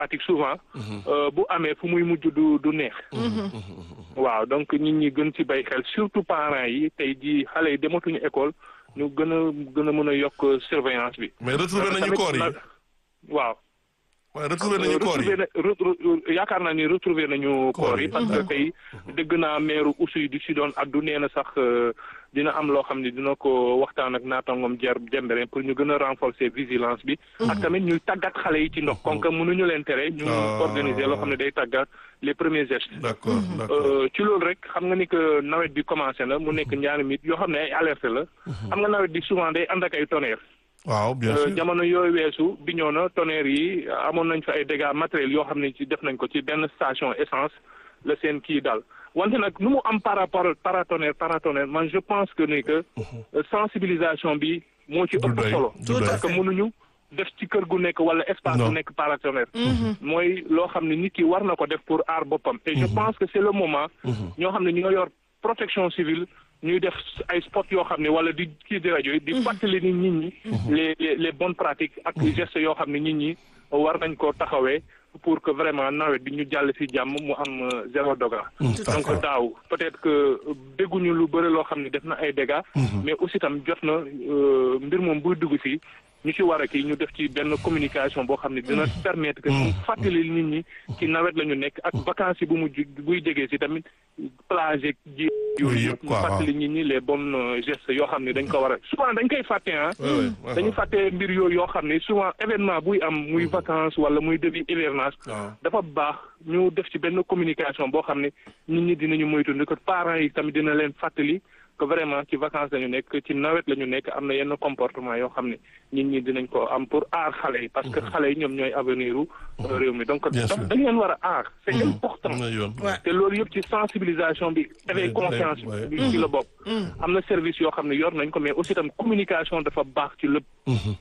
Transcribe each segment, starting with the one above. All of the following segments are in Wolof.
pratique souvent bu amee fu muy mujj du du neex waaw donc nit ñi gën ci bay xel surtout parents yi tey jii xale yi dematuñu école ñu gën a gën a mën a yokk surveillance bi mais retrouvé nañu koor yi waaw waaw retrouvé nañu koor yi yaakaar naa ni retrouvé nañu koor yi parce que tey dëgg naa maire Oussouye du si doon addu nee na sax dina am loo xam ne dina ko waxtaan ak naatangom jer jembere pour ñu gën a renforcer vigilance bi ak tamit ñuy tàggat xale yi ci ndox kon que mënuñu leen tere ñu organiser loo xam ne day tàggat les premiers gestes d'accord d'accord ci loolu rek xam nga ni que nawet bi commencé na mu nekk ñaari mit yoo xam ne ay alerte la xam nga nawet bi souvent day ànd ak ay tonnerre waaw bien sûr jamono yooyu weesu bi ñëw na tonnerre yi amoon nañ fa ay dégâts matériels yoo xam ne ci def nañ ko ci benn station essence la seen kii daal wante nag nu mu am par rapport paratonnerre paratonnerre man je pense que ni que sensibilisation bi moo ci ëpp solo parce que mënuñu def ci kër gu nekk wala espace bu nekk paratonnerre mooy loo xam ne nit ki war na ko def pour aar boppam et je pense que c'est le moment ñoo xam ne ñoo yor protection civile ñuy def ay spot yoo xam ne wala di kii di rajo yi di fàttali ni nit ñi les les les bonnes pratiques ak gestes yoo xam ne nit ñi war nañ ko taxawee pour que vraiment nawet bi ñu jàll ci jàmm mu am zéro degré donc daaw peut-être que dégguñu lu bëri loo xam ne def na ay dégâts mais aussi tam jot na mbir moom buy dugg ci ñu ci war a kii ñu def ci benn communication boo xam ne dina permettre que ñu fàttali nit ñi ci nawet la ñu nekk ak vacances yi bu mu buy jegee ci tamit plage ji yooyu yëpp ñu fàttali nit ñi les bonnes gestes yoo xam ne dañ ko war a souvent dañ koy fàtte ah dañu fàtte mbir yooyu yoo xam ne souvent événement buy am muy vacances wala muy début hivernage dafa baax ñu def ci benn communication boo xam ne nit ñi dinañu moytu ni que parents yi tamit dina leen fàttali que vraiment ci vacances la ñu nekk ci nawet la ñu nekk am na yenn comportement yoo xam ne nit ñi dinañ ko am pour aar xale yi parce que xale yi ñoom ñooy avenir u réew mi donc dañ leen war a aar c'est important te loolu yëpp ci sensibilisation bi éveil conscience bi ci la bopp am na service yoo xam ne yor nañ ko mais aussi tam communication dafa baax ci lépp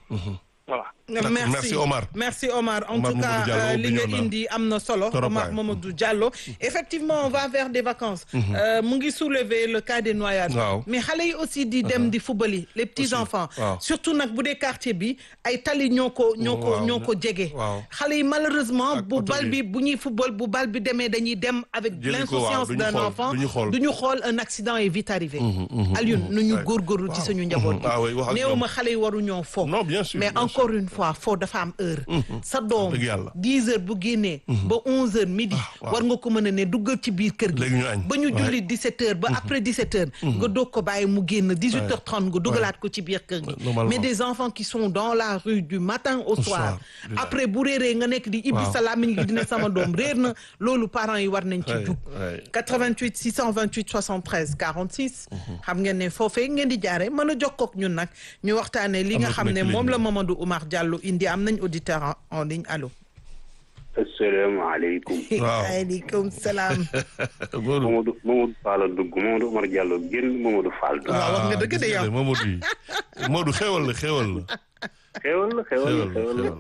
voilà merci merci Omar merci Omar en tout cas li nga indi am na solo Omar Mamadou Diallo effectivement on va vers des vacances mu ngi soulever le cas des noyades mais xale yi aussi di dem di football yi les petits enfants surtout nag bu dee quartier bi ay tali ñoo ko ñoo ko ñoo ko jege xale yi malheureusement bu bal bi bu ñuy football bu bal bi demee dañuy dem avec l'insouciance d'un enfant du ñu xool un accident est vite arrivé Alioune nu ñu góorgóorlu ci suñu njaboot gi néew ma xale yi waru ñoo fo mais encore une fois foo dafa am heure sa doom dix heures bu génnee ba onze heures midi war nga ko mën a ne duggal ci biir kër gi ba ñu julli dix-sept heures ba après dix-sept heures nga doog ko bàyyi mu génn dix-huit heures trente nga dugalaat ko ci biir kër gi mais des enfants qui sont dans la rue du matin au soir après bu réeree nga nekk di ibbi sa làmmiñ gi dina sama doom réer na loolu parents yi war nañ ci jug 88 628 73 46 xam ngeen ne foofee ngeen di jaare mën a jokkook ñun nag ñu waxtaane li nga xam ne moom la Mamadou Oumar Diallo indi am nañ auditeur en ligne allo. asalaamaaleykum. waaw waaleykum salaam. Mamadou Mamadou Fall dugg Mamadou Oumar Diallo génn Mamadou Fall dugg. waaw wax nga dëgg de yow Mamadou yi Mamadou xewal la xewal la. xewal la xewal la xewal la.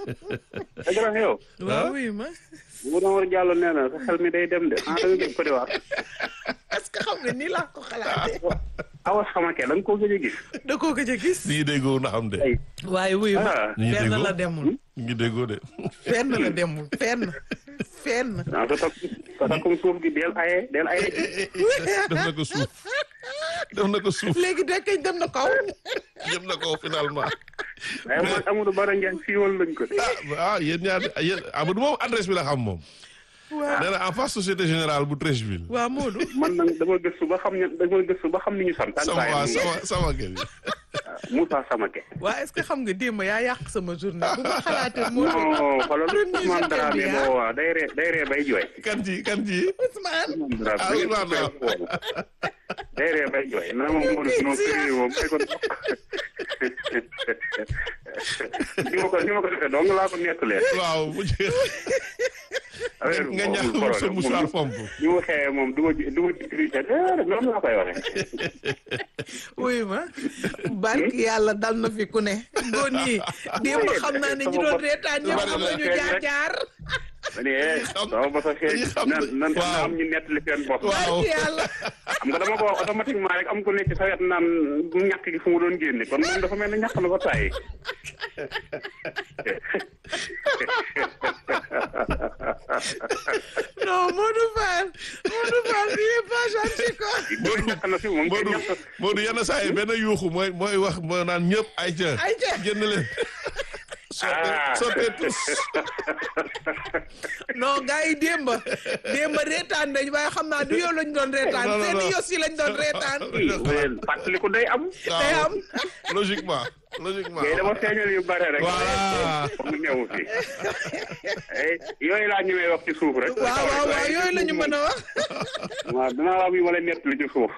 dëgg la xew. waaw oui ma. Mamadou Oumar Diallo nee na sa xel mi day dem de ah da nga jëm Côte d'Ivoire. est-ce que xam nga nii laa ko xalaatee. awa Samake da nga koo gëj a gis. da koo gëj a gis. ñu ngi déggoo na am de. waaye wuyu ma. ñu ngi fenn déggoo la demul. ñu ngi déggoo de. fenn la demul fenn fenn. ah sa takk sa takkum suuf gi del aye del aye. def na ko suuf def na ko suuf léegi dekkeñ dem na kaw. yëm na ko finalement. waaye man Amadou Bara Ndiaye siiwal lañ ko de. ah ah yéen ñaar yéen Amadou moom adresse bi la xam moom. waaw nee na en face société générale bu Treichville. waaw Modou. man nag dama gëstu ba xam ne dama gëstu ba xam ni ñu sant. sama waa sama sama kër yi. Moussa Samake. waa est-ce que xam nga démb yaa yàq sama journée bu ma xalaatee Modou. non xoolal premier Ousmane journée Dramé bi moo waa day ree day ree bay jooy. kan ci kan ci. Ousmane. Ousmane Dramé ah da ngeen Ousmane ko fay foofu. day ree bay jooy na ma Modou non sérieux moom ay ko ni ma ko ni ma ko defee dong laa ko nettalee. waaw bu jeex affaire bi nga moom ñaax amul sa problème. mouchoir Moom fomp. ni ma xëyee moom du ma ji du ma ji tricher déedéet noonu laa koy waxee. wuyu ma barki yàlla dal na fi ku ne góor ñi démb xam naa ne ñi doon reetaan ñëpp xam nañu jaar jaar ma ne eh sama bos a xeeñ dañuy xam nan nan waaw. na am ñu nettali seen bopp. waaw barki yàlla xam nga dama ko wax automatiquement rek am ko nekk sa wet naan ñàkk gi fu mu doon génne kon moom dafa mel ne ñàkk na ba tàyyi non Modou Fall Modou Fall il est pas gentil quoi. Modou ñàkk na fi moom Modou Modou yenn saa yi benn yuuxu mooy mooy wax moo naan ñëpp ay ca Ayca. génn leen Ah. sottee tous non gars yi démb démb reetaan nañ waaye xam naa du yow lañ doon reetaan Non, non, seen non. yos yi lañ doon reetaan. fàttaliku day am. day am. logiquement logiquement mais dama feeñal yu bare rek. Voilà. mu ñëw fi. Eh, yooyu laa ñëwee wax ci suuf rek. waaw waaw waaw yooyu la ñu mën a wax. waaw dinaa am yu ma lay nettali ci suuf.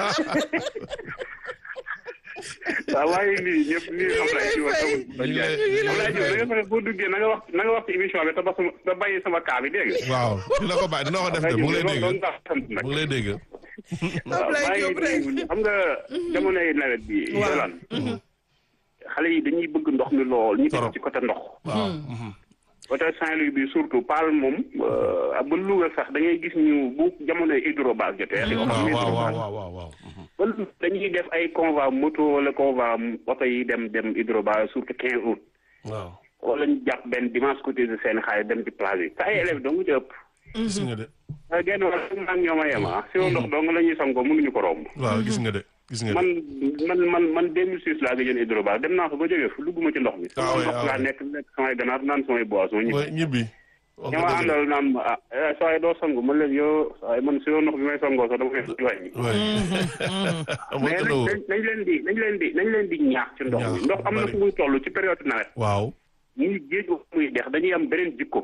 waaw waaye lii ñëpp lii am lay ci wax ñu ngi lay- ñu ngi lay Ablaye Diop da nga fexe boo duggee na nga wax na nga wax ci émission bi te ba sama te bàyyi sama kaa bi dégg nga. waaw dina ko bàyyi dina ko def de mu ngi lay dégg loolu doon sant nag. mu ngi lay dégg waaw Ablaye maa Diop rek. ngi xam nga jamonoy nawet bi. Waaw. Yolaan xale yi dañuy bëgg ndox mi lool ñu Torop. def ci côté ndox. waaw côté Saint-Louis bi surtout Paal moom euh, ba Louga sax da ngay gis ñu bu jamonoy hydrobase jotee. yoo xam waaw ne waaw hydrobase waaw waaw waaw ba dañuy def ay convoi moto wala convoi oto yi dem dem hydrobase surtout 15 août. waaw wala ñu jàpp benn dimanche côté de seen xaalis dem ci plage yi te ay élèves dong ci ëpp. gis nga de waaye genn wàll maa ngi ñoom a yem ah. si ndox dong la ñuy sangoo mënuñu ko romb. waaw gis nga de gis nga de man man man man 2006 laa gëjoon hydrobase dem naa fa ba jógee fu dugguma ci ndox mi. Ah oui, ndox ah laa oui. nekk nekk samay ganaar naan samay boisson ñibbi. mooy ñibbi wax ñi nga ma dëgg de. àndal naan ma ah eh, saa yi doo sangu man leen yoo saa yi man si yoo ndox bi may sangoo sax dama koy wàññi. oui amul mais tëddoo nañ nañ leen di nañ leen di nañ leen di ñaax ci ndox mi Ñaax, ndox am na bari. fu muy toll ci période nawet waaw muy géej gu muy dex dañuy am beneen jikko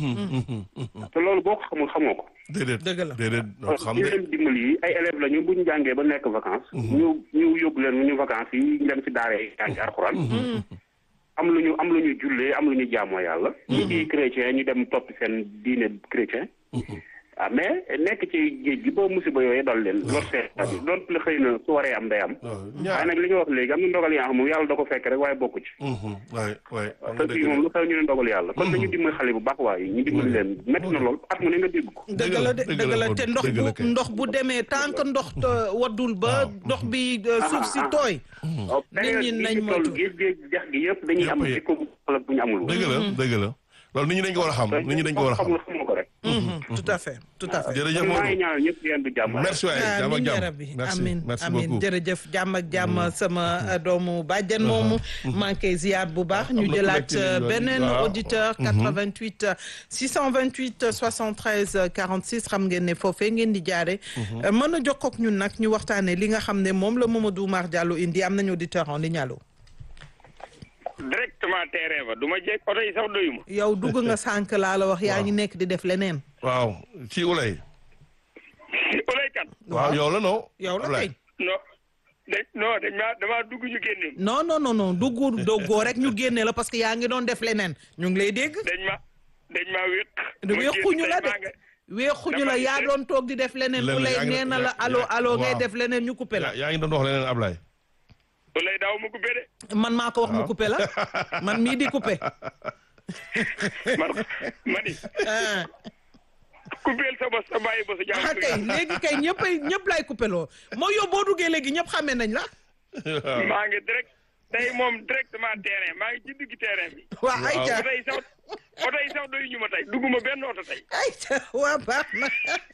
te loolu boo ko xamul xamoo ko déedéet Dëgg la. déedéet doo xam ñu de leen dimbali yi ay élèves la ñu bu ñu jàngee ba nekk vacances ñu ñu yóbbu leen ñu vacances yi ñu dem ci daara yi jàngi alxuraan am lu ñu am lu ñu jullee am lu ñu jaamoo yàlla ñu di chrétien ñu dem topp seen diine chrétien ah mais nekk ci géej gi ba musiba yooyu dal leen lor seen bi doon la xëy na su waree am day am waaw waaye ñaar nag li nga wax léegi am na ndogal yaa xam moom yàlla da ko fekk rek waaye bokku ci waay waay am te nga fii dëgg moom de lu xew ñu ne ndogal yàlla kon nañu dimbali xale bu baax waaye ñu dimbali leen métti na lool at mu ne nga dégg ko dëgg la de dëgg dëgg la la Modou, te ndox dëgg la bu kay. ndox bu demee tant que ndox euh, waddul ba ndox bi euh, suuf si tooy. waaw Nit période ñi bi nañ ñu toll moytu. géej géej dex gi yëpp dañuy am Yëpp yi. jikko bu xala bu ñu amul woon dëgg la dëgg la loolu nit ñi dañ ko war a xam nit ñi dañ ko war a xam xamul xamul ko rek Mhm, tout à fait tout à fait. jërëjëf maa ngi Modou ñaanal ñëpp yéen du jàmm merci waay jàmm ak amiin yaa jàmm rabbi merci amiin merci amiin beaucoup jërëjëf jàmm ak jàmm sama euh, doomu bàjjen moomu maa ngi koy ziar bu baax ñu am na jëlaat ku nekk ci ligne bi. beneen waaw. auditeur 88 628 73 46 xam ngeen ne foofee ngeen di jaare Euh, mën a jokkoo ak ñun nag ñu waxtaanee li nga xam ne moom la Mamadou Oumar Diallo indi am nañu auditeur en ligne allo directement terrain ba du ma jekk oto yi sax doyuma yow dugg nga sànq laa la wax yaa ngi nekk di def leneen waaw ci ulay olay kan waaw yow la non yow la Ulay. kay non dañ non dañ maa damaa dugg ñu génne non non non non dugg doggoo rek ñu génne la parce que yaa ngi doon def leneen ñu ngi lay dégg dañ ma dañ maa wéq weexuñu la de weexuñu la yaa doon toog di def leneen Leneen, ku lay yaa ngi- nee na la yaa- allo yaa- allo ngay waaw. def leneen ñu coupé la yaa yaa ngi doon wax leneen Ablaye olay daaw ma coupé de man maa ko wax mu coupé la man mii di coupé man ma ni ah coupéel sa bos sa bàyyi bos ah jàmm kay léegi kay ñëppay ñëpp lay coupé loo moo yow boo duggee léegi ñëpp xamee nañ la maa ngi direct tey moom directement terrain maa ngi ci digg terrain bi waa ayca oto yi sax oto yi sax doyu ñu ma tey dugguma benn oto tey ayca waa baax na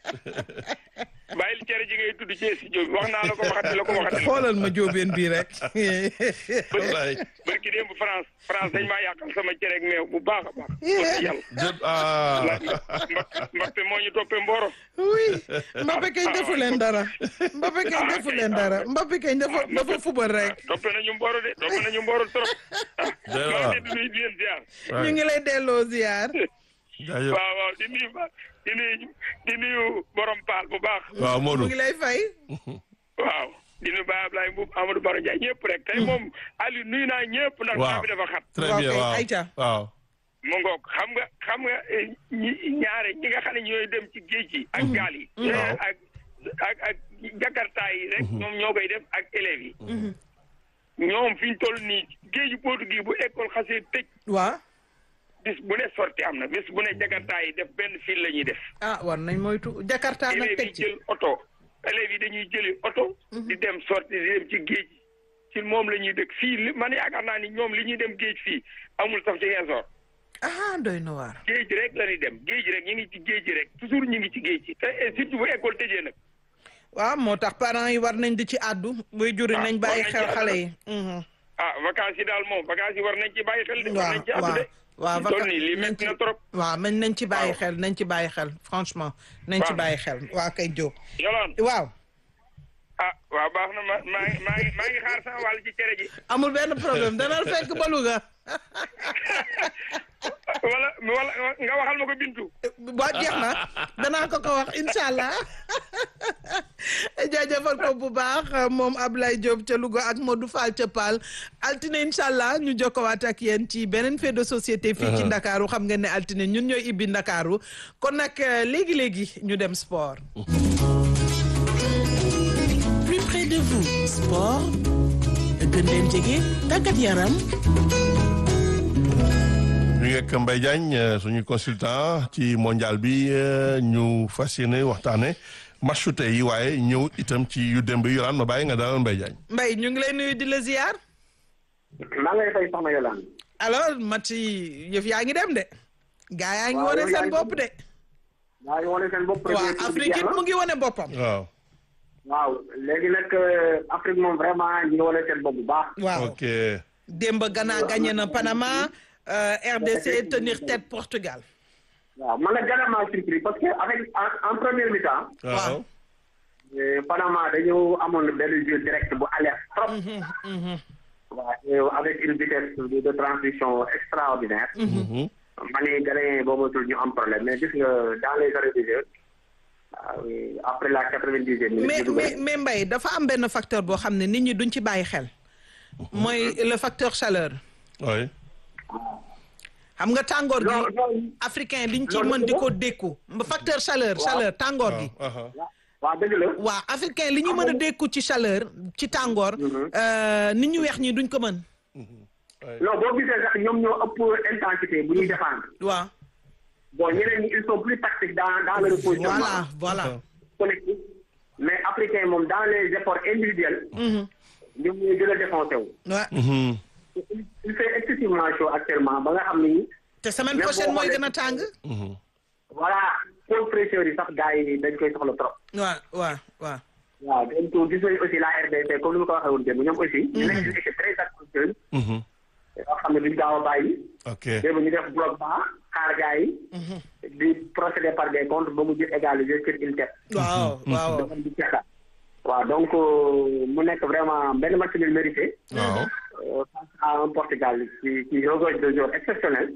bàyyil cere ji ngay tudd ci studio bi wax naa la ko waxati la ko waxati la xoolal ma jóobeen bii rek Ablaye barki démb France France dañ maa yàqal sama cere ak meew bu baax a baax wax yàlla jët ah Mbappé moo ñu toppee Mboro oui Mbappé kañ defu leen dara Mbappé kañ defu leen dara Mbappé kañ dafa dafa fubal rek toppee nañu Mboro de toppee nañu Mboro trop ah Doy na maa waar. ngi leen di nuyu di leen ziar ñu ngi lay delloo ziar jaajëf waaw waaw di nuyu ba di nuyu di nuyu borom paal bu baax waaw mu Modou ngi lay fay waaw di nuyu Baye Ablaye Mbuub Amadou Baro Ndiaye ñëpp rek tey moom Aliou nuyu naa ñëpp ndax waaw temps bi dafa xat très Waaw bien kay, waaw ayca. waaw mu ngoog xam nga xam nga eh, ñi ñaare ñi nga xam ne ñooy dem ci géej gi ak gaal yi Waaw. ak ak ak jakarta yi rek ñoom ñoo koy def ak élèves yi ñoom fi ñu toll nii géeju Portugais bu école xasee tëj waa bis bu ne sorti am na bis bu ne jakarta yi def benn fil la ñuy def ah war nañ moytu Jakarta nag élèves teg yi ci jël oto élèves yi dañuy jëli oto di dem sorti di dem ci géej gi ci moom la ñuy dëkk fii li man yaakaar naa ni ñoom li ñuy dem géej fii amul sax ci Ziguinchor. ah doy na waar. géej rek la ñuy dem géej rek ñu ngi ci géej rek toujours ñu ngi ci géej ci te surtout bu école tëjee nag. waaw moo tax parents yi war nañ di ci àddu. buy juri nañ bàyyi xel xale yi. ah vacances yi daal moom vacances yi war nañ ci bàyyi xel. de war nañ ci àddu de. waaw toll nii lii métti na trop. waaw man nañ ci bàyyi xel nañ ci bàyyi xel franchement. nañ ci bàyyi xel waa kay Diop. Yolande waaw. ah waaw baax na ma maa ngi maa ngi maa ngi xaar sama wàll ci cere ji. amul benn problème dana fekk ba Louga. wala wala nga waxal ma ko Bintu. waa jeex na danaa ko ko wax incha allah jaajëfal ko bu baax moom Ablaye Diop ca Louga ak Modou Fall ca Paal altine incha allah ñu jokkowaat ak yéen ci beneen fait de société. fii ci Ndakaaru xam ngeen ne altine ñun ñooy ibbi Ndakaaru kon nag léegi léegi ñu dem sport. plus près de vous sport gën leen jege tàggat yaram. ñu ngi ak Mbaye Diagne suñu consultant ci mondial bi ñu fas yéene waxtaane matchu tey yi waaye ñëw itam ci yu démb yi Yolande ma bàyyi nga dalal Mbaye Diagne. Mbaye ñu ngi lay nuyu di la ziar. maa ngi lay fay soxna Yolande. alors match yi yëf yaa ngi dem de. gaa yaa ngi wane seen bopp de. yaa ngi wane seen bopp. waaw Afrique it mu ngi wane boppam. waaw. waaw léegi nag Afrique moom vraiment ñu ngi wane seen bopp bu baax. waaw ok. démb Ghana gagné na Panama. RDC tenir tête Portugal. waaw man nag Ghana maa surpris parce que avec en première mi-temps. waaw. Panama dañu amoon benn jeu direct bu alerte trop. waaw avec une vitesse de transition extraordinaire. ma ne Ghanéen boo matul ñu am problème mais gis nga dans les arrêts de jeu après la quatre-vingt-dixième minute. mais mais mais Mbaye dafa am benn facteur boo xam ne nit ñi duñ ci bàyyi xel. mooy le facteur chaleur. oui. xam nga tàngoor gi africain liñ ci mën di ko dékku facteur chaleur chaleur tàngoor gi waaw dëgg la waaw africain li ñu mën a dékku ci chaleur ci tàngoor nit ñu weex ñi duñ ko mën non boo gisee sax ñoom ñoo ëpp intensité bu ñuy défendre waaw bon ñeneen ñi ils sont plus tactiques dans dans le repositionnement voilà voilà collectif mais africain moom dans les efforts individuels ñoom ñooy gën a défoncé wu waaw il fait excessivement chaud actuellement ba nga xam ni. te semaine prochaine mooy gën a tàng. voilà pôle fraîcheur yi sax gars yi dañ koy soxla trop. waaw waaw waaw. waaw donc gis nañu aussi la RDC comme ni ma ko waxee woon démb ñoom aussi. ñu nekk une équipe très active. yoo xam ne duñ gaaw a bàyyi. ok démb ñu def bloc bas xaar gars yi. di procéder par des comptes ba mu jël égaliser sur une tête. waaw waaw. waaw donc mu nekk vraiment benn match bi mérité. waaw. face à un Portugal qui qui regorge de joueurs exceptionnels.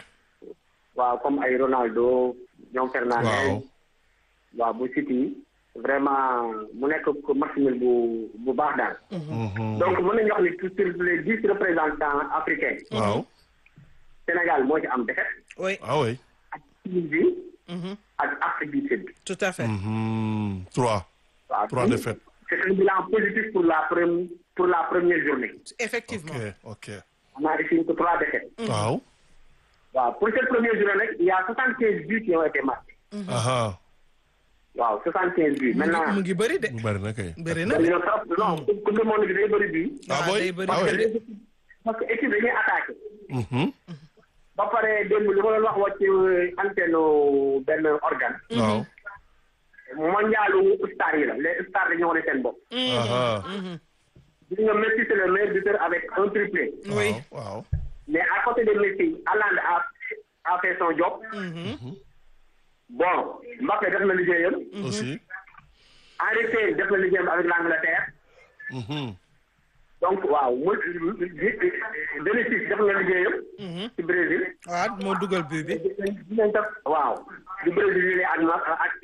waaw comme ay Ronaldo ñoom Fernandes. waaw bu City vraiment mu nekk match nul bu bu baax daal. donc mën nañu wax ni sur les dix représentants africains. waaw. Sénégal moo ci am défaite. oui ah oui. ak Tunisie. ak Afrique du Sud. tout à fait. trois. waaw trois défaites. c'est un bilan positif pour la première pour la première journée. effectivement ok ok. on a ici que trois défaites. waaw. waaw pour cette première journée nag il y a soixante quinze buts qui ont été marqués. aha waaw soixante quinze buts maintenant. mu ngi bëri de. bu bëri na kay. bëri na de. dañoo trop non coupe du monde bi day bëri bii. ah waaw oui day bëri ah parce que oui. les équipes- parce que équipe dañuy attaqué. Mhm. ba pare démb li ma doon wax wàcc antenne benn organe. waaw. mondialu star yi la les stars dañoo wane seen bopp. aha gis nga Messi c'est le meilleur buteur avec un triplé. oui. waaw waaw. mais à côté de Messi Haaland a a fait son job. bon Mbappé def na liggéeyam. aussi. Henry Kane def na liggéeyam avec l'Angleterre. Mhm. donc waaw mu Denis def na liggéeyam. ci Brésil. waaw moo dugal but bi. dinañ def waaw di Brésil yi ak ma ak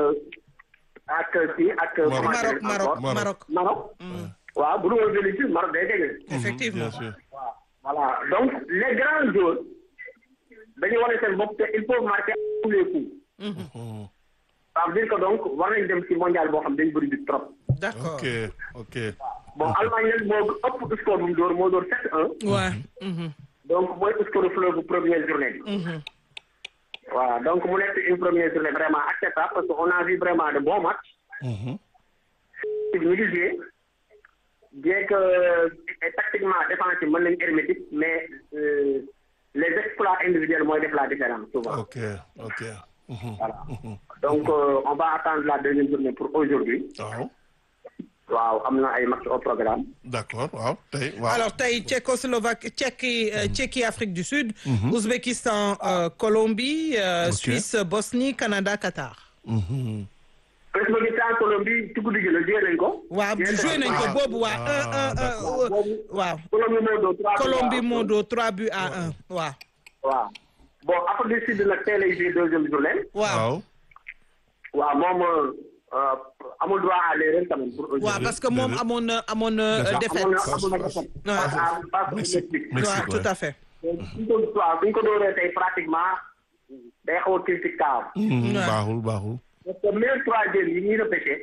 ak kii ak. Maroc. Maroc Maroc Maroc. Maroc. Maroc. waaw bu dul woon Denis Maroc day gagné. effectivement. bien sûr. voilà donc les grands joueurs dañuy wane seen bopp te il faut marquer à tous les coups. Mhm. ça veut dire que donc war nañ dem ci mondial boo xam dañ bëri bi trop. d'accord. ok ok. bon Allemagne nag moo ëpp score bu mu dóor moo dóor 7-1 waaw. donc mooy score fleuve bu première journée bi. voilà donc mu nekk une première journée vraiment acceptable parce que on a vu vraiment de bons matchs. Mhm. ñu ngi joué bien que tactiquement défensif mën nañu hermétique mais les exploits individuels mooy def la différence souvent. ok ok. voilà donc on va attendre la deuxième journée pour aujourd'hui waaw. waaw am na ay match au programme. d'accord waaw tey waaw. alors tey Tchécoslovaquie Tchéquie Tchéquie Afrique du Sud. Ouzbékistan Colombie. Suisse Bosnie Canada Qatar. Ouzbékistan Colombie ci guddi gi la joué nañ ko. waaw joué nañ ko boobu waa un un waaw. Colombie moo doo trois Colombie moo doo trois buts à un waaw. waaw bon Afrique du Sud nag tey lay joué deuxième journée. waaw. waaw moom amul droit à l'erreur quand même pour aujourd'hui. waaw parce que moom amoon na amoon na défaite. amoon na défaite. face au Mexique. waaw tout à fait. suñ ko waaw suñ ko dooree tey pratiquement day xaw a critique kaaw. baaxul baaxul. parce que même troisième yi ñuy repêché.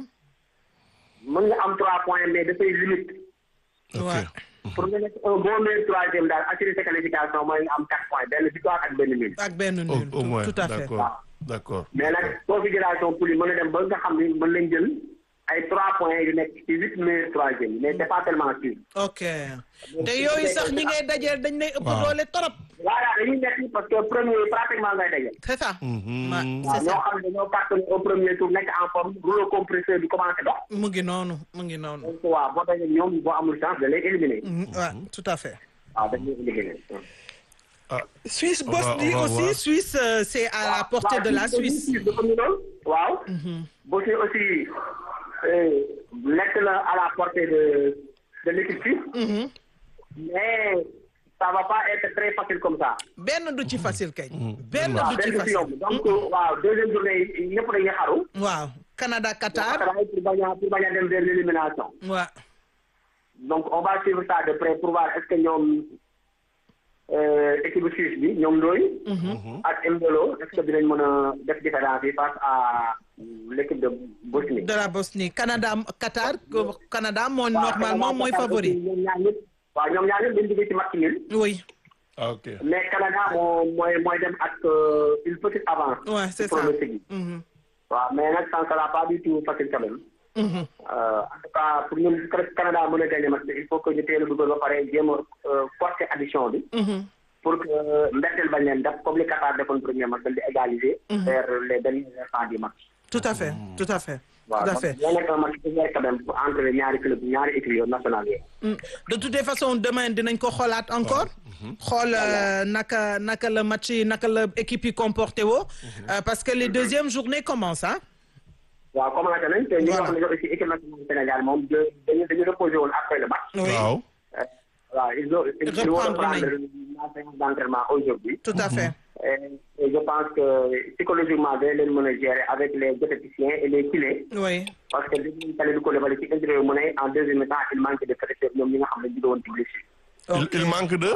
mën nga am trois points mais dafay limite. ok pour nga nekk un bon meilleur troisième daal assurer sa qualification mooy nga am quatre points benn victoire ak benn nul. ak benn nul au moins tout à fait. d'accord d'accord. mais nag configuration poule yi mën na dem ba nga xam ni mën nañ jël ay trois points yu nekk ci huit meilleurs troisième mais c'est pas tellement sûr. ok te yooyu sax ñi ngay dajeel dañ lay ëpp doole trop. voilà dañuy nekk parce que premier pratiquement ngay dajeel. c'est ça. waaw ñoo xam ne dañoo cartonné au premier tour nekk en forme rouleau compresseur bi commencé dox. mu ngi noonu mu ngi noonu. donc waaw boo dajee ñoom boo amul chance da lay éliminer. waaw tout à fait. waaw dañ lay éliminer. Suisse On va- Bosnie on va aussi voir. Suisse euh, c'est à la portée de la Suisse. dafa ñu doon waaw. Bosnie aussi euh, nekk na à la portée de de l'équipe suisse. mais ça va pas être très facile comme ça. benn du ci facile kay. benn waaw du ci benn si yomb facile. donc waaw deuxième journée yi ñëpp dañuy xaru. waaw Canada Qatar. travail pour bañ a pour bañ a dem vers l'élimination. waaw donc on va suivre ça de près pour voir est-ce que ñoom euh, équipe suisse bi ñoom Ndoye. ak Mbolo est-ce que dinañ mën a def différence yi face à l'équipe de Bosnie. de la Bosnie Canada Qatar que- Canada moo waaw normalement mooy favori. ñoom ñaar ñëpp waaw ñoom ñaar ñëpp dañu jógee ci match nul oui ah ok. mais Canada moo mooy mooy dem ak euh, une petite avance. ouais c'est ci ça. pronostic yi. Mhm. waaw mais nag ça ne sera pas du tout facile quand même. Mhm. Euh, en tout cas pour ñun Canada mën a gagner match bi il faut que ñu teel a dugal ba pare jéem a euh, forcer addition bi. Mhm. pour que mbetteel bañ leen def comme li Qatar defoon premier match daal di égaliser. vers les derniers instants du match. tout à fait tout à fait. waaw tout à donc fait. dina nekk un match ouvert quand même entre ñaari club ñaari équipes yooyu nationales yi. Mm. de toutes les façons demain dinañ ko xoolaat encore. xool euh, naka naka la match yi naka la équipe yi comporté woo. Euh, parce que les deuxièmes journées commencent ah. waaw commencé nañ te ñu Voilà. wax ne aussi équipe nationale du Sénégal moom de dañu dañu reposé woon après le match. oui waaw. Euh, waaw ils ont ils vont Reprendre reprendre nañ. la séance d'entraînement aujourd'hui. tout à fait. Et, et je pense que psychologiquement dañ leen mën a gérer avec les diététiciens et les kinés. oui parce que dégg nañu Kalidou Koulibaly ci interview mu ne en deuxième mi-temps il manque de fraîcheur ñoom ñi nga xam ne ñu woon ci blessure. il ok il manque de.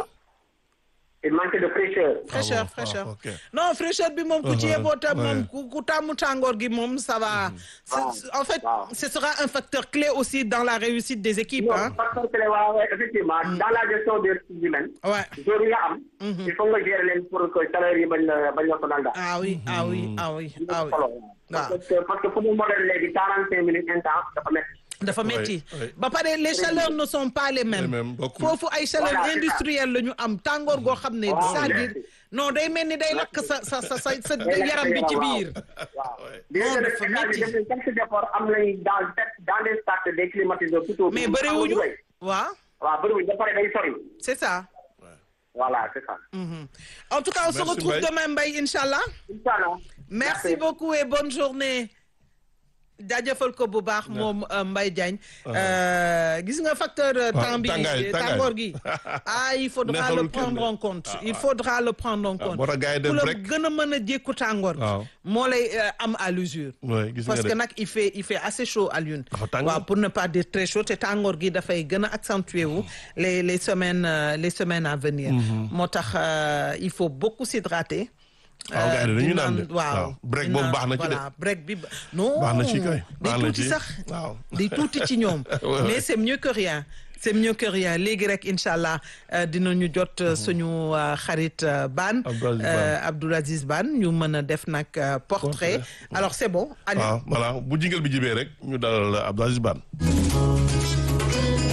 il manque de fraîcheur. fraîcheur Ah bon, fraîcheur ah, ok. non fraîcheur bi moom ku ci Uh-huh, yeboo tam moom ouais. ku ku tàmmu tàngoor gi moom ça va. C'est- en fait waaw. ce sera un facteur clé aussi dans la réussite des équipes non ah. parce que waaw ouais, effectivement dans la gestion des ressources humaines. ouais. jour yi nga am. il faut nga gérer leen pour que salaire yi bañ la bañ la sonal daal. ah oui ah oui ah oui ah oui. solo waaw. parce que parce que fu mu modèle léegi quarante cinq minutes intense dafa métti. dafa metti oui. ba pare les chaleurs ne sont pas les mêmes. Les mêmes, bokkul. foofu ay chaleur Voilà, c'est ça. industrielle la ñu am tàngoor goo xam ne. Waaw, c'est-à-dire merci. non day mel ni day lakk sa sa sa sa sa yaram bi ci biir. waaw. Non, Bien dafa que nag métti. état bi def nañ quelques efforts am nañ dans dans des stades des climatiseurs plutôt. mais bëriwuñu waaw waaw bëriwuñu ba pare day sori. c'est ça. voilà c'est ça. Mhm. en tout cas on se Merci, retrouve Mbaye. demain Mbaye Inch'Allah. Inch'Allah. merci beaucoup et bonne journée. jaajëfal ko bu baax moom euh, Mbaye Diagne Euh, gis nga facteur euh, waaw, temps bi tàngaay, tàngaay. tàngoor gi ah il faudra le Neexalul kenn prendre de. en compte il faudra le prendre en compte moo tax gars yi ku dem la rek. gën a mën a jékku tàngoor gi Waaw. moo lay euh, am à l'usure Ouais, gis parce nga que de. nag il fait il fait assez chaud à Lune Dafa tàng. waaw pour ne pas dire très chaud te tàngoor gi dafay gën a accentuer wu les les semaines euh, les semaines à venir moo tax euh, il faut beaucoup s'hydrater waaw gars yi Euh, dañuy di naan de. waaw waaw. break di boobu naan- baax na ci de. voilà break bi ba- non Baax na ci kay. day Baax na tuuti ci. sax Waaw. day tuuti ci ñoom Ouais, mais ouais. c'est mieux que rien c'est mieux que rien léegi rek incha allah euh, dinañu jot euh, suñu euh, xarit euh, Ban Abdou Aziz Ban. euh, Abdou Aziz Ban ñu mën a def nag euh, portrait Portrait. alors c'est bon allez waaw voilà bu jingal bi jibee rek ñu dalal Abdou Aziz Ban.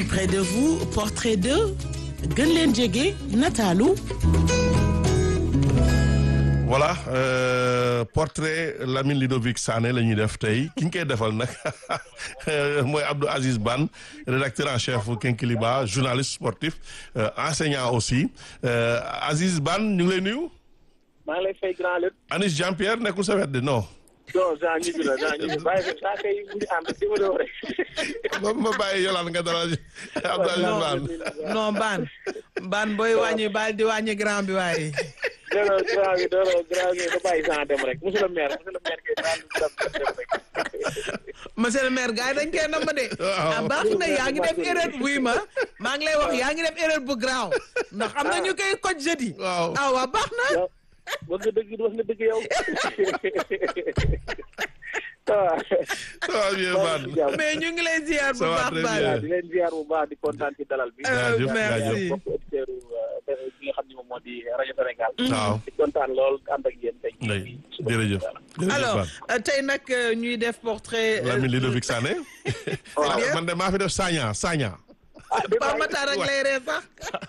près de vous portrait de gën leen jege nataalu voilà euh, portrait Lamine Ludovic Sané la ñuy def tey ki ñu koy defal nag mooy Abdou Aziz Ban rédacteur en chef Kinkiliba journaliste sportif euh, enseignant aussi euh, Aziz Ban ñu ngi lay nuyu. maa ngi lay fay grand lépp. Anis Jean Pierre nekkul sa wet de non. non Jean ñibbi la Jean ñibbi bàyyi ko saa kay mu ngi ànd di ma doon rek. ma ma bàyyi yolaan nga dalal Abdou Aziz Ban. non Ban Ban booy wàññi baal di wàññi grand bi waaye. non grand bi non grand bi da bàyyi Jean dem rek monsieur le maire monsieur le maire kay daal di dem rek. monsieur le maire gars yi dañ koy namm de. ah baax na yaa ngi def erreur buy ma maa ngi lay wax yaa ngi def erreur bu graaw ndax am na ñu koy koj jeudi. waaw ah waa baax na. wax nga dëgg wax nga dëgg yow. ça va bien Ban. mais ñu ngi lay ziar bu Ça va baax très baax. bien. di leen ziar bu baax di kontaan ci dalal bi. jaajëf merci. jaajëf. bokk auditeurs bi nga xam ne moom moo di rajo Sénégal. waaw di kontaan lool ànd ak yéen tey. ndey jërëjëf. jërëjëf alors Ban. euh, tey nag euh, ñuy def portrait. euh, Lamine Ludovic Sané. bien. man de maa fi def Sagna Sagna. Pape Matar ak lay ree sax.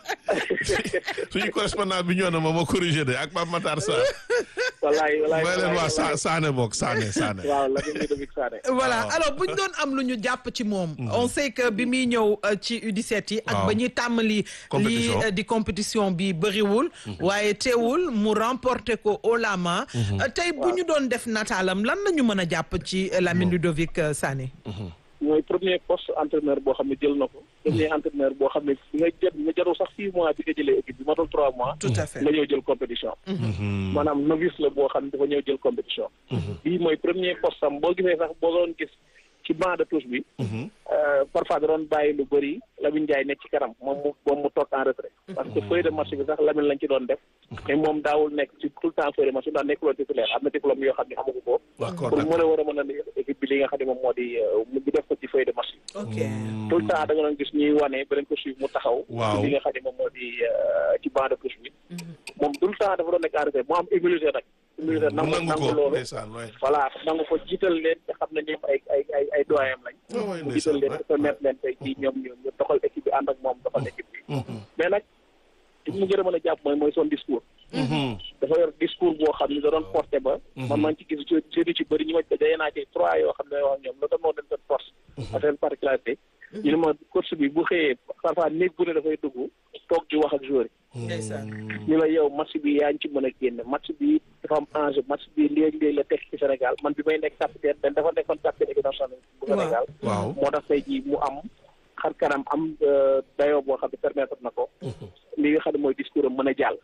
suñu correspondant bi ñëw na ma ma corrigé de ak Pape Matar Sarr. wallaay wallaay may leen waa wallaay. Sa Sané bokk Sané Sané. waaw la ngeen di Ludovic Sané. voilà waaw. alors bu ñu doon am lu ñu jàpp ci moom. on sait que bi muy ñëw euh, ci U17 yi. ak waaw. ba ñuy tàmmali. lii Compétition. euh, di compétition bi bëriwul. waaye teewul mu remporté ko haut la main. Euh, tey bu ñu doon def nataalam lan la ñu mën a jàpp ci euh, Lamine Ludovic euh, Sané. mooy premier poste entraîneur boo xam ne jël na ko. premier entraîneur boo xam ne nga jël nga jarul sax six mois bi nga jëlee équipe bi matul trois mois. tout à fait nga ñëw jël compétition. maanaam novice la boo xam ne dafa ñëw jël compétition. bii mooy premier poste am boo gisee sax boo doon gis ci banc de touche bi. euh, parfois da doon bàyyi lu bëri Lamine Ndiaye nekk ci kanam moom mu moom mu toog en retrait. parce que feuille de match bi sax Lamine lañ ci doon def. mais moom daawul nekk ci tout le temps feuille de match bi daan nekk loon titulaire am na diplôme yoo xam ne amuñu ko. d'accord pour mën a war a mën a nekk équipe bi li nga xam ne moom moo di euh, mu def ko ci feuille de match bi. ok tout le temps da nga doon gis ñuy wane beneen ko suivre mu taxaw. Waaw. ci li nga xam ne moom moo di euh, ci banc de touche bi. moom tout le temps dafa doon nekk en retrait mu am humilité nag. humilité mu nangu nangu nangu ko loolu. ndeysaan waay. voilà nangu ko jiital leen te xam ne ñoom ay ay ay ay doyam lañ. Oh, oui, mu jiital leen ndeysaan, te permettre leen tey jii ñoom ñu ñu doxal équipe bi ànd ak moom doxal équipe bi. mais nag li mu gën a mën a jàpp mooy mooy son discours. dafa yor discours boo xam ne da doon porté ba. man maa ngi ci gis je je ci bëri ñu ma dajee naa ci trois yoo xam ne wax ñoom la doon moo leen seen force. ak seen particularité. ñu ne ma course bi bu xëyee parfois néeg bu ne dafay dugg toog di wax ak joueur yi. ndeysaan ñu la yow match bi yaa ngi ci mën a génne match bi dafa am enjeu match bi léegi-léegi la teg ci Sénégal man bi may nekk capitaine dañ dafa nekkoon capitaine équipe nationale bu Sénégal waaw. moo tax tey jii mu am xar kanam am dayoo boo xam ne permettre na ko li nga xam ne mooy discours am mën a jàll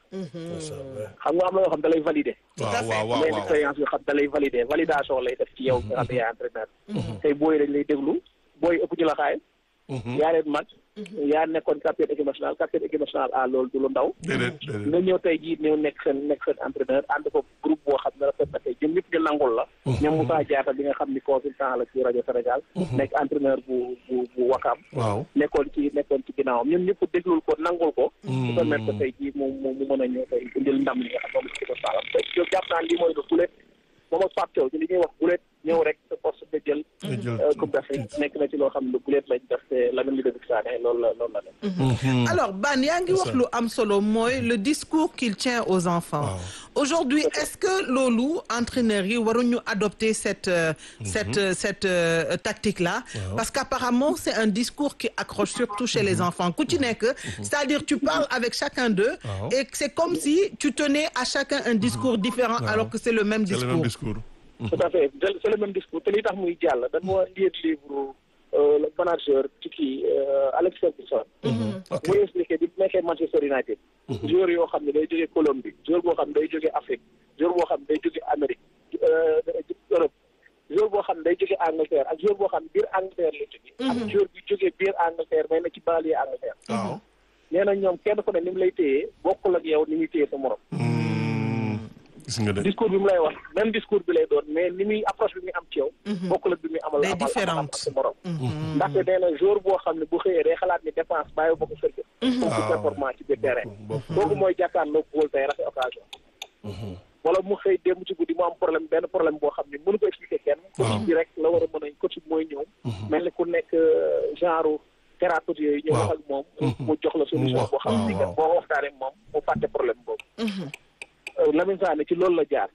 xam nga am na yoo xam da lay valider waaw waaw waaw mais waaw. expérience yoo xam da lay valider validation lay def ci yow nga xam ne yaay entraîneur tey booy dañ lay déglu booy ëpp ci la xaay yaa leen mag yaa nekkoon capitaine équipe nationale capitaine équipe nationale ah loolu du lu ndaw déedéet déedéet. nga ñëw tey jii ñëw nekk seen nekk seen entraîneur ànd ko groupe boo xam ne rafet na tey ñoom ñëpp ñu nangul la ñoom Moussa Diatta bi nga xam ni consultant la ci rajo Sénégal nekk entraîneur bu bu bu Wakam waaw. nekkoon ci nekkoon ci ginnaawam ñoom ñëpp déglul ko nangul ko su permettre que tey jii mu mu mu mën a ñëw tey indil ndam li nga xam moom la ci ko saalam tey yow jàpp naa lii mooy lu gulet moom ak Pape Thiaw ci li ñuy wax gulet ñëw rek sa force nga jël nga jël euh, Coupe d'Afrique nekk na ci loo xam ne lu gulet lañ def te Lamine Ludovic Sané loolu la loolu la def alors Ban yaa ngi wax lu am solo mooy le discours qu'il tient aux enfants aujourd'hui est-ce que loolu entraîneurs yi waruñu adopter cette euh, cette euh, cette euh, tactique là parce qu'apparemment c'est un discours qui accroche surtout chez les enfants ku ci nekk c'est-à-dire tu parles avec chacun d'eux Waaw. et c'est comme si tu tenais à chacun un discours différent alors que c'est le même c'est le discours même discours. tout à fait c'est c'est le même discours te li tax muy jàll dañoo lire livre euh, le manager ci kii euh, Alex Ferguson ok muy expliqué bi nekkee Manchester United joueur yoo xam ne day jógee Colombie joueur boo xam ne day jógee Afrique joueur boo xam ne day jógee Amérique euh, Europe joueur boo xam ne day jógee Angleterre ak joueur boo xam ne biir Angleterre la jógee ak joueur bi jógee biir Angleterre may na ci banlieue Angleterre waaw. nee na ñoom kenn ku ne ni mu lay téyee bokkul ak yow ni muy téye sa morom gis nga de. discours bi mu lay wax même discours bi lay doon mais ni muy approche bi muy am ci yow bokkul ak bi muy amal Day amal amal différente. ak sa morom ndaxte nee na jour boo xam ne bu xëyee day xalaat ni dépense bàyyi ba ko kër ga pour Ah. performance ci biir terrain bopp. kooku mooy jàkkaarloo góol tey rafet occasion wala mu xëy démb ci guddi mu am problème benn problème boo xam ne mënu ko expliquer kenn coach bi rek la war a mën a coach bi mooy ñëw mel ni ku nekk euh, genre thérapeute yooyu ñu wax ak moom mu jox la solution boo xam ni kat boo waxtaanee moom mu fàtte problème boobu Lamine Sané ci loolu la jaar